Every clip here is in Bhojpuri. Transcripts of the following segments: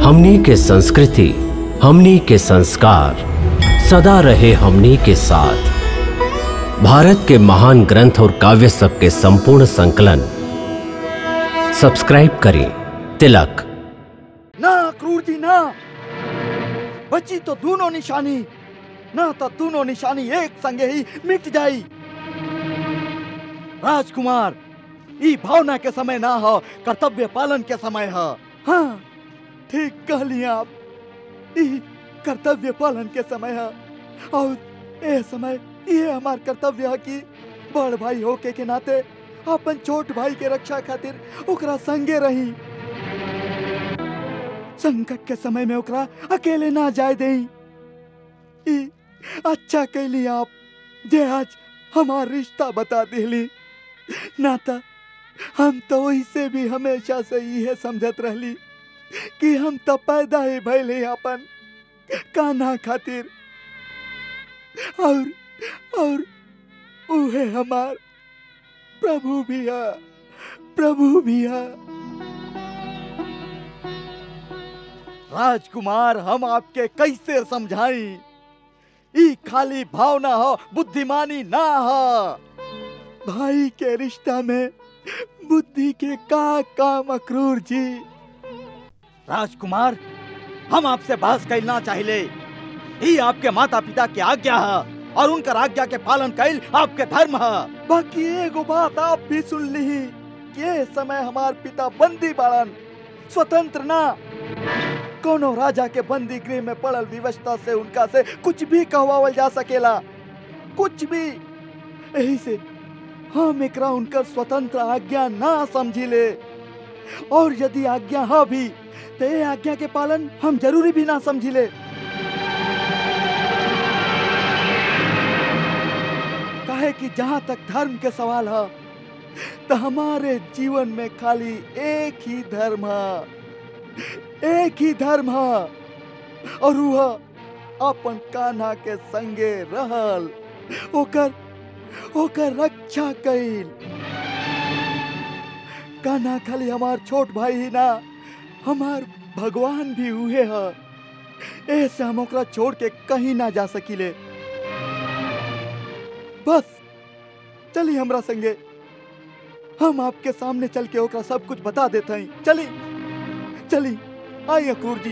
हमनी के संस्कृति हमनी के संस्कार सदा रहे हमनी के साथ भारत के महान ग्रंथ और काव्य सब के संपूर्ण संकलन सब्सक्राइब करें तिलक ना क्रूर जी ना बची तो दोनों निशानी ना तो दोनों निशानी एक संगे ही मिट जाई राजकुमार ई भावना के समय ना हो कर्तव्य पालन के समय हो हाँ ठीक कहली आप ई कर्तव्य पालन के समय है और ए समय ये हमार कर्तव्य है कि बड़ भाई होके के नाते अपन छोट भाई के रक्षा खातिर ओकरा संगे रही संकट के समय में ओकरा अकेले ना जाए देई ई अच्छा कैली आप जे आज हमार रिश्ता बता दिली नाता हम तो वैसे भी हमेशा से ये समझत रहली कि हम तो पैदा ही भैले अपन कान्हा खातिर और और उहे हमार प्रभु भी है प्रभु भी है राजकुमार हम आपके कैसे समझाई ई खाली भावना हो बुद्धिमानी ना हो भाई के रिश्ता में बुद्धि के का काम अक्रूर जी राजकुमार हम आपसे बहस करना चाहिए ही आपके माता पिता की आज्ञा है और उनकर आज्ञा के पालन कैल आपके धर्म है बाकी एगो बात आप भी सुन ली कि ये समय हमार पिता बंदी बाड़न स्वतंत्र ना कोनो राजा के बंदी गृह में पड़ल विवशता से उनका से कुछ भी कहवावल जा सकेला कुछ भी यही से हम एकरा उनकर स्वतंत्र आज्ञा ना समझिले और यदि आज्ञा हा भी तो ये आज्ञा के पालन हम जरूरी भी ना समझिले काहे कि जहाँ तक धर्म के सवाल है तो हमारे जीवन में खाली एक ही धर्म है एक ही धर्म है और वह अपन कान्हा के संगे रहल ओकर ओकर रक्षा कैल कान्हा खाली हमार छोट भाई ही ना हमार भगवान भी हुए है ऐसे हम ओकरा छोड़ के कहीं ना जा सकीले बस चली हमरा संगे हम आपके सामने चल के ओकरा सब कुछ बता देते हैं चली चली आई अक्रूर जी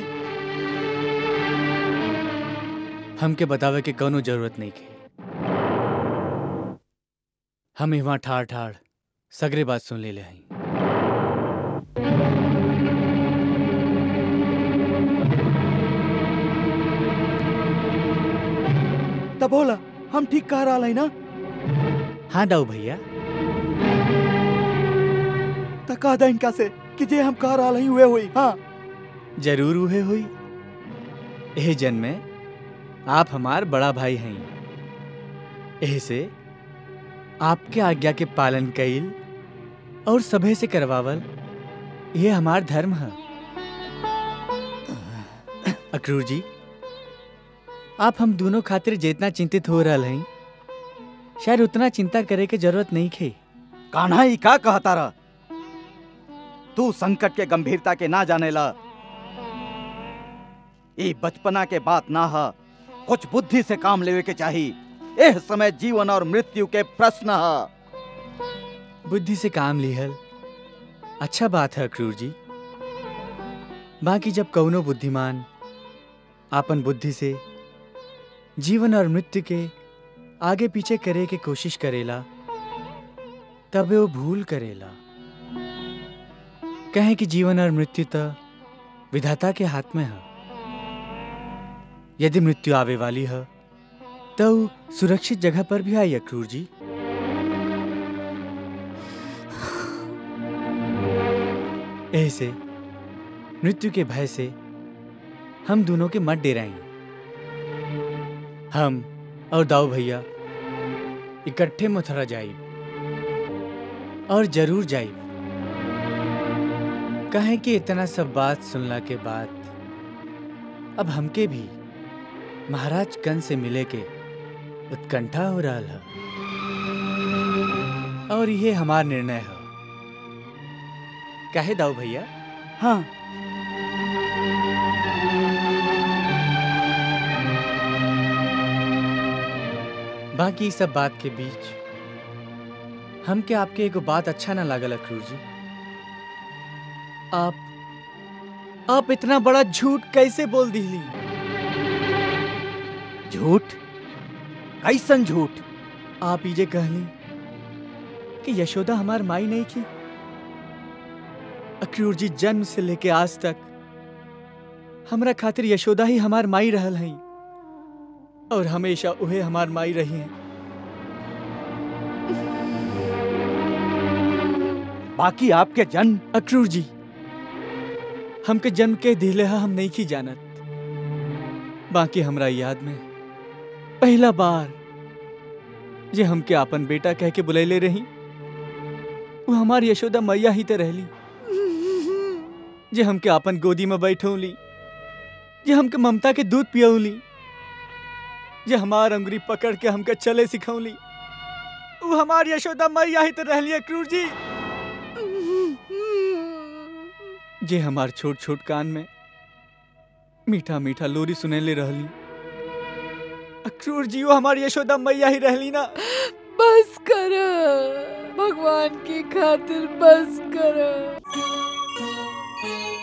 हमके बतावे के कोनो जरूरत नहीं के हम इहाँ ठाड़ ठाड़ सगरे बात सुन ले ले हई तब बोला हम ठीक कह रहा है ना हाँ दाऊ भैया तका दा इनका से कि जे हम कह रहा हई हुए हुई हाँ जरूर उहे हुई एह जन्म में आप हमार बड़ा भाई हैं एह से आपके आज्ञा के पालन कईल और सभे से करवावल ये हमार धर्म है अक्रूर जी आप हम दोनों खातिर जितना चिंतित हो रहा हैं शायद उतना चिंता करे के जरूरत नहीं खे कान्हा ही का कहता रहा तू संकट के गंभीरता के ना जाने ला ये बचपना के बात ना है कुछ बुद्धि से काम लेवे के चाहिए एह समय जीवन और मृत्यु के प्रश्न है बुद्धि से काम लिहल अच्छा बात है अक्रूर जी बाकी जब कौनो बुद्धिमान आपन बुद्धि से जीवन और मृत्यु के आगे पीछे करे के कोशिश करेला तबे वो भूल करेला कहे कि जीवन और मृत्यु तो विधाता के हाथ में है यदि मृत्यु आवे वाली है तो ऊ सुरक्षित जगह पर भी आई अक्रूर जी ऐसे मृत्यु के भय से हम दोनों के मत डेराएं हम और दाऊ भैया इकट्ठे मथुरा जाइब और जरूर जाइब कहें कि इतना सब बात सुनला के बाद अब हमके भी महाराज कन से मिले के उत्कंठा हो रहा है और ये हमार निर्णय है काहे दाऊ भैया हाँ बाकी सब बात के बीच हमके आपके एगो बात अच्छा ना लागल अक्रूर जी आप आप इतना बड़ा झूठ कैसे बोल दिली झूठ कैसन झूठ आप ये कहली कि यशोदा हमार माई नहीं की अक्रूर जी जन्म से लेके आज तक हमरा खातिर यशोदा ही हमार माई रहल हैं और हमेशा उहे हमार माई रही हैं बाकी आपके जन्म अक्रूर जी हमके जन्म के दिले हा हम नहीं की जानत बाकी हमरा याद में पहला बार जे हमके आपन बेटा कह के बुलैले रही वो हमार यशोदा मैया ही तो रहली जे हमके आपन गोदी में बैठौली जे हमके ममता के दूध पियौली जे हमार अंगुरी पकड़ के हमके चले सिखौली वो हमार यशोदा मैया ही तो रहली अक्रूर जी जे हमार छोट छोट कान में मीठा मीठा लोरी सुनेले रहली अक्रूर जी वो हमार यशोदा मैया ही रहली ना बस कर भगवान की खातिर बस कर